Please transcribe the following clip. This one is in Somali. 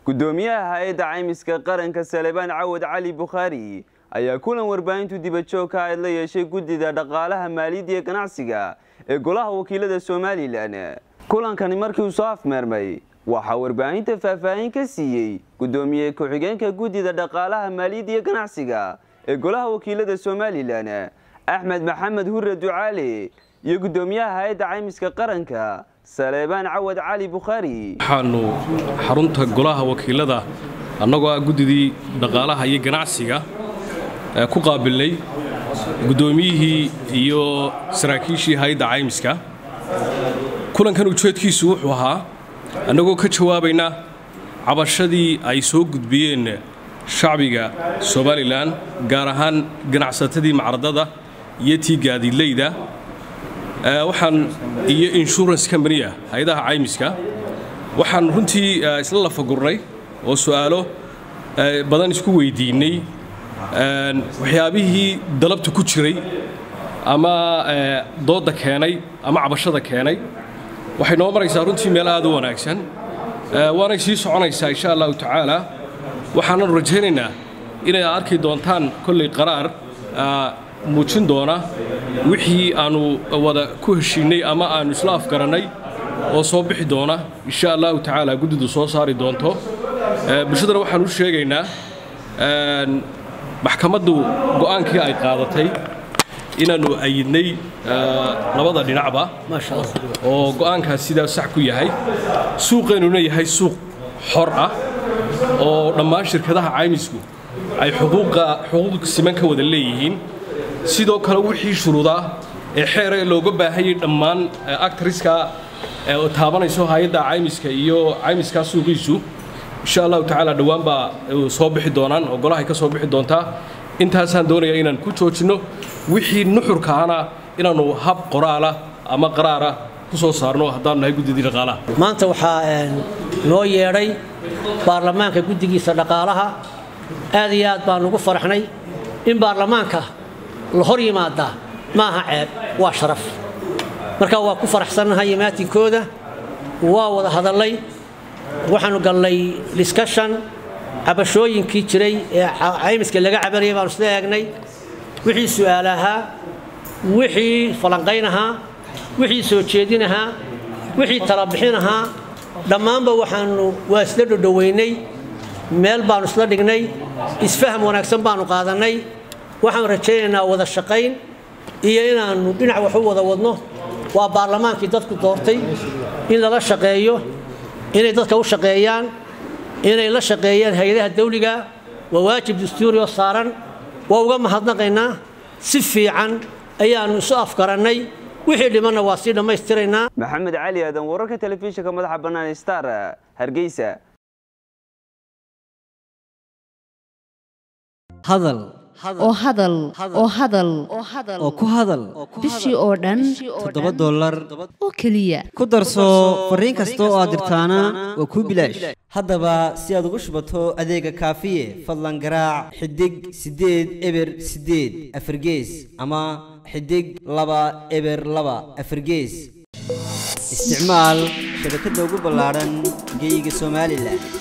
gudoomiyaha hay-adda caymiska qaranka salebaan cawad cali bukhaari ayaa kulan warbaahintu dibadjoogka ayd la yeeshay guddida dhaqaalaha maaliyadda iyo ganacsiga ee golaha wakiilada somalilan kulankani markii uu soo afmeermay waxaa warbaahinta faahfaahin ka siiyey gudoomiye ku-xigeenka guddida dhaqaalaha maaliyadda iyo ganacsiga ee golaha wakiilada somalilan axmed maxamed hure ducaale iyo gudoomiyaha hay-adda caymiska qaranka saleebaan cawad cali bukhaari waxaanu xarunta golaha wakiilada annagoo ah guddidii dhaqaalaha iyo ganacsiga ku qaabilnay guddoomiyihii iyo saraakiishii hay-adda caymiska kulankan ujeedkiisu wuxuu ahaa annagoo ka jawaabayna cabashadii ay soo gudbiyeen shacbiga somalilan gaar ahaan ganacsatadii macradada iyo tii gaadiidleyda waxaan iyo insurance company-ah hay-adaha caymiska waxaan runtii isla lafagurnay oo su'aalo badan isku weydiinnay waxyaabihii dalabta ku jiray ama doodda keenay ama cabashada keenay waxay noo maraysaa runtii meel aad u wanaagsan waanay sii soconaysaa insha allahu tacaala waxaananu rajaynaynaa inay arki doontaan kollay qaraar muujin doona wixii aanu wada ku heshiinnay ama aanu isla afgarannay oo soo bixi doona insha allahu tacaala guddidu soo saari doonto bulshadana waxaan u sheegaynaa maxkamaddu go'aankii ay qaadatay inaannu ayidnay labada dhinacba oo go'aankaas sidaa sax ku yahay suuqeennuna yahay suuq xor ah oo dhammaan shirkadaha caymisku ay xuquuq siman ka wada leeyihiin sidoo kale wixii shuruudaa ee xeera looga baahayay dhammaan actriska taabanayso hay-adda caymiska iyo caymiskaa suuqiisu insha allahu tacaala dhowaan baa soo bixi doonaan oo golahay ka soo bixi doontaa intaasaan doonayaa inaan ku joojinno wixii nuxurkaana inaannu hab qoraala ama qaraara ku soo saarno haddaanu nahay guddidii dhaqaalaha maanta waxaa noo yeedhay baarlamaanka guddigiisa dhaqaalaha aad iyo aad baan ugu faraxnay in baarlamaanka la hor yimaadaa ma aha ceeb waa sharaf marka waa ku faraxsannahay imaatinkooda waa wada hadallay waxaanu gallay discussion cabashooyinkii jiray ee caymiska laga cabanayay baanu isla eegnay wixii su'aal ahaa wixii falanqayn ahaa wixii soo jeedin ahaa wixii talabixin ahaa dhammaanba waxaanu waa isla dhodhoweynay meel baanu isla dhignay isfaham wanaagsan baanu qaadannay waxaan rajaynaynaa wada shaqayn iyo inaannu dhinac wax u wada wadno waa baarlamaankii dadku doortay in lala shaqeeyo inay dadka u shaqeeyaan inay la shaqeeyaan hay-adaha dawliga waa waajib dastuuri oo saaran waa uga mahadnaqaynaa si fiican ayaannu isu afgarannay wixii dhimanna waa sii dhammaystiraynaa maxamed cali aadan wararka telefishinka madaxa bannaan star hargeysa hadal oo hadal oo hadal oo ku hadal bishii oo dhan toddoba dollar oo keliya ku darso fariin kasta oo aad dirtaana waa kuu bilaash haddaba si aad ugu shubato adeega kaafiye fadlan garaac xidig siddeed eber siddeed afargees ama xidig laba eber laba afargees isticmaal shabakadda ugu ballaadhan geeyiga somalilan